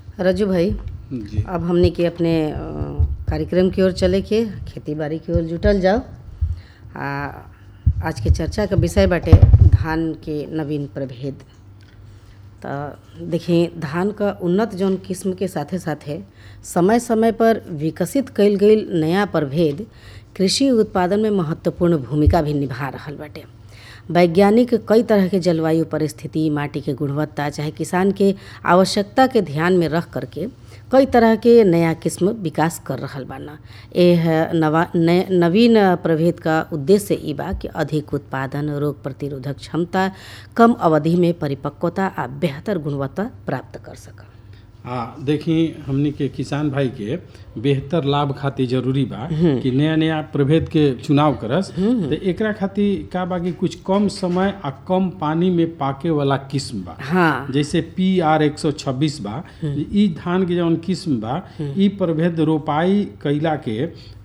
रजू भाई जी अब हमने के अपने अ, कार्यक्रम की ओर चले के खेती बाड़ी की ओर जुटल जाओ आ आज के चर्चा का विषय बाटे धान के नवीन प्रभेद तो देखिए धान का उन्नत जौन किस्म के साथे साथे समय समय पर विकसित कईल गईल नया प्रभेद कृषि उत्पादन में महत्वपूर्ण भूमिका भी निभा रहल बाटे वैज्ञानिक कई तरह के जलवायु परिस्थिति माटी के गुणवत्ता चाहे किसान के आवश्यकता के ध्यान में रख करके कई तरह के नया किस्म विकास कर रहल बाना एह नवा नय, नवीन प्रभेद का उद्देश्य ई बा कि अधिक उत्पादन रोग प्रतिरोधक क्षमता कम अवधि में परिपक्वता आ बेहतर गुणवत्ता प्राप्त कर सक हाँ देखी हमनी के किसान भाई के बेहतर लाभ खातिर जरूरी बा कि नया नया प्रभेद के चुनाव करस तो एकरा खातिर का बा कि कुछ कम समय आ कम पानी में पाके वाला किस्म बा हाँ जैसे पी आर एक सौ छब्बीस बा ई धान के जौन किस्म बा ई प्रभेद रोपाई कैला के